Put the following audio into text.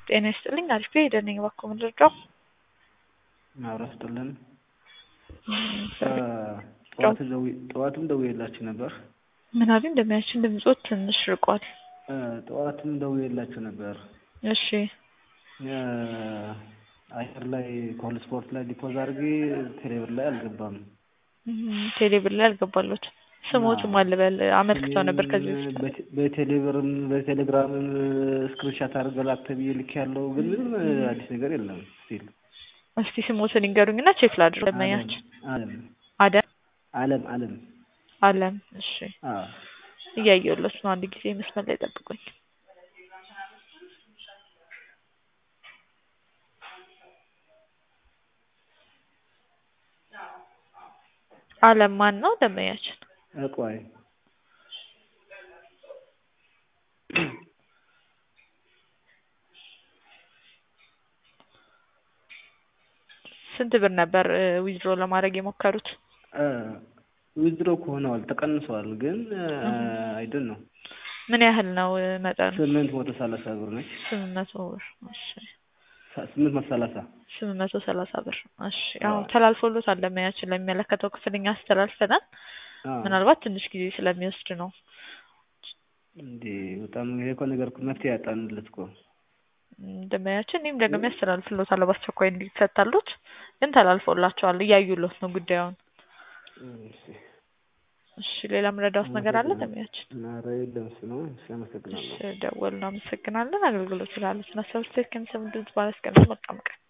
ጤና ይስጥልኝ አሪፍ ሄደን ነኝ እባክዎ ምን ልርዳው? ማብራት ስጥልን ጨዋታ ጠዋትም ደውዬላችሁ ነበር። ምን አሉኝ? እንደሚያችን ድምጾት ትንሽ ርቋል። ጠዋትም ደውዬላችሁ ነበር። እሺ አየር ላይ ኮል ስፖርት ላይ ዲፖዝ አድርጌ ቴሌብር ላይ አልገባም። ቴሌብር ላይ አልገባሎት ስሞትም አልበል አመልክተው ነበር ከዚህ በፊት በቴሌብርም በቴሌግራምም ስክሪንሻት አድርገህ ላክ ተብዬ ልክ ያለው ግን ምንም አዲስ ነገር የለም ስቲል እስቲ ስሞትን ይንገሩኝና ቼክ ላድርግ። ለማያችን አለም አደም አለም አለም አለም እሺ አዎ እያየሁለት ነው። አንድ ጊዜ መስመር ላይ ጠብቁኝ። አለም ማን ነው? ደመያችን እቆይ ስንት ብር ነበር ዊዝድሮ ለማድረግ የሞከሩት? ዊዝድሮ ከሆነዋል ተቀንሰዋል፣ ግን አይደን ነው ምን ያህል ነው መጠኑ? ስምንት መቶ ሰላሳ ብር ነች። ስምንት መቶ ብር እሺ። ስምንት መቶ ሰላሳ ስምንት መቶ ሰላሳ ብር እሺ። አሁን ተላልፎሎታል ለሙያችን ለሚመለከተው ክፍል እኛ አስተላልፈናል። ምናልባት ትንሽ ጊዜ ስለሚወስድ ነው። እንዴ በጣም ይሄ እኮ ነገር እኮ መፍትሄ ያጣንለት እኮ እንደማያችን እኔም ደግሞ ያስተላልፍሎታለሁ በአስቸኳይ እንዲፈታሉት፣ ግን ተላልፎላቸዋል እያዩሎት ነው ጉዳዩን። እሺ ሌላ ምረዳውት ነገር አለ ደሚያችን? ኧረ የለም እሱ ነው። እሺ አመሰግናለሁ። እሺ ደወልን፣ አመሰግናለን። አገልግሎት ስላለ ስናሰብስት ከሚሰሙ ድምጽ ባለስቀምጥ መቀመቅ